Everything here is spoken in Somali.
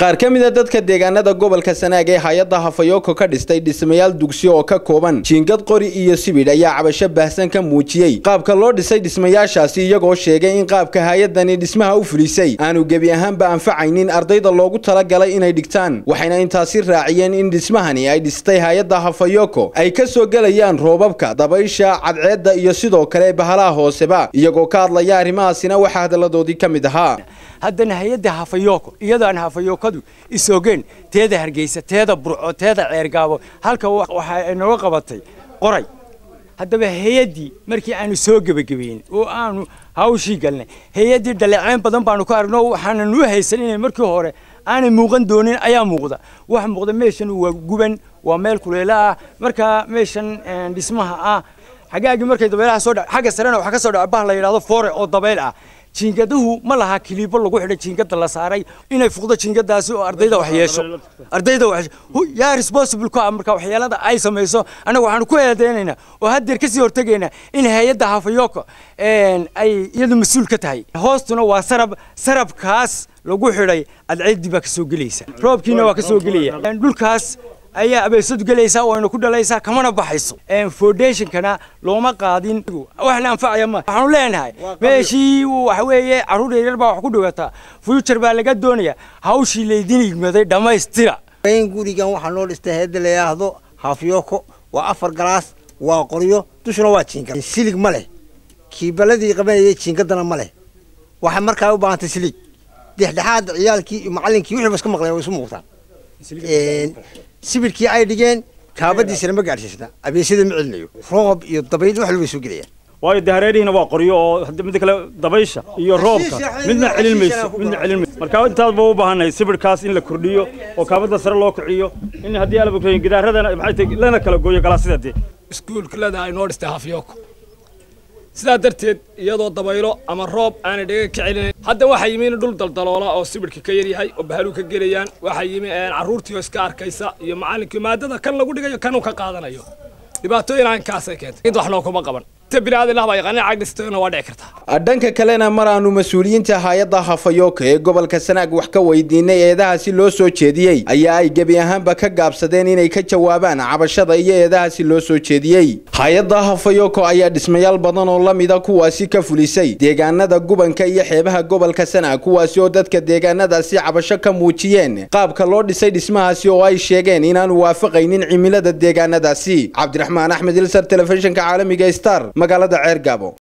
qaar ka mid a dadka deegaanada gobolka sanaag ee hay-adda hafayoko ka dhistay dhismayaal dugsi oo ka kooban jiingad qori iyo sibidh ayaa cabasho baahsan ka muujiyey qaabka loo dhisay dhismayaashaasi iyagoo sheegay in qaabka hay-adani dhismaha u fulisay aanu gebi ahaanba anfacaynin ardayda loogu talagalay inay dhigtaan waxayna intaasi raaciyeen in dhismahani ay dhistay hay-adda hafayoko ay ka soo gelayaan roobabka dabaysha cadceedda iyo sidoo kale bahalaha hooseba iyagoo ka hadlaya arrimahaasina waxaa hadalladoodii ka mid ahaa haddana hay-adda hafayoko iyadaan hafayokadu isogeen teeda hargeysa teeda burco teeda ceergaabo halka waxa ay nooga qabatay qoray haddaba hay-addii markii aanu soo gebagabeyn oo aanu hawshii galnay hay-addii dhaleeceyn badan baanu ka aragno waxaana nuu haysan inay markii hore aanay muuqan doonin ayaa muuqda waxa muuqda meeshan waa guban waa meel kuleelo ah markaa meeshan dhismaha ah xagaagii markay dabeelaha soo dha xagga sarena waxaa ka soo dhaca bah la yidhahdo foore oo dabeyl ah jiingadahu ma laha kiliibo lagu xidhay jiingada la saaray inay fuqdo jiingadaasi oo ardayda wax yeesho ardayda wax yaa responsible ku ah marka waxyeelada ay samayso annaga waxaanu ku eedeynaynaa oo haddeer kasii hortegaynaa in hay-adda hafayoko ay iyadu mas-uul ka tahay hoostuna waa sarab sarabkaas lagu xidhay adceeddii baa kasoo gelaysa roobkiina waa kasoo gelaya dhulkaas ayaa abeesadu gelaysaa wayna ku dhalaysaa kamana baxayso foundationkana looma qaadin wax la anfacaya ma waxaanu leenahay meeshii waxa weeye carruur yaryar baa wax ku dhigataa future baa laga doonaya hawshii laydin igmaday dhammaystira gurigan waxaa noo dhistay heedda la yidhaahdo hafyoko waa afar galaas waa qoryo dushuna waa jiingad silig ma leh kiibaladii qabanayay jiingadana ma leh waxay markaa u baahantay silig dhexdhexaad ciyaalkii iyo macallinkii wixii ba iska maqleen way isu muuqtaan sibirkii ay dhigeen kaabadiisana ma gaadhsiisna abeesada ma celinayo roob iyo dabayl wax walba soo gelayaan waayo dee hareerihiina waa qoryo oo midda kale dabaysha iyo roobka midna celin mayso midna celin mayso marka intaasba u baahannahay sibirkaas in la kordhiyo oo kaabada sare loo kiciyo in haddii alaba gidaaradana maxay tahay lana kala gooyo galaasida dee iskuulka leedahay ay noo dhistay hafyoko sidaa darteed iyadoo dabaylo ama roob aanay dhaga ka celinayn hadda waxaa yimi in dhul daldaloola oo sibirhka ka yaryahay oo bahaluu ka gelayaan waxaa yimi carruurtii oo iska arkaysa iyo macallinkii maadada kan lagu dhigayo kan uu ka qaadanayo dhibaatooyin aankaasay keentay id wax noo kuma qaban dhanka kalena mar aanu mas-uuliyiinta hay-adda hafayoko ee gobolka sanaag wax ka weydiinay eedahaasi loo soo jeediyey ayaa ay gebi ahaanba ka gaabsadeen inay ka jawaabaan cabashada iyo eedahaasi loo soo jeediyey hay-adda hafayoko ayaa dhismayaal badan oo la mida kuwaasi ka fulisay deegaanada gubanka iyo xeebaha gobolka sanaag kuwaasi oo dadka deegaanadaasi cabasho ka muujiyeen qaabka loo dhisay dhismahaasi oo ay sheegeen inaanu waafaqaynin cimilada deegaanadaasi cabdiraxmaan axmed ilsar telefishinka caalamiga star magaalada ceergaabo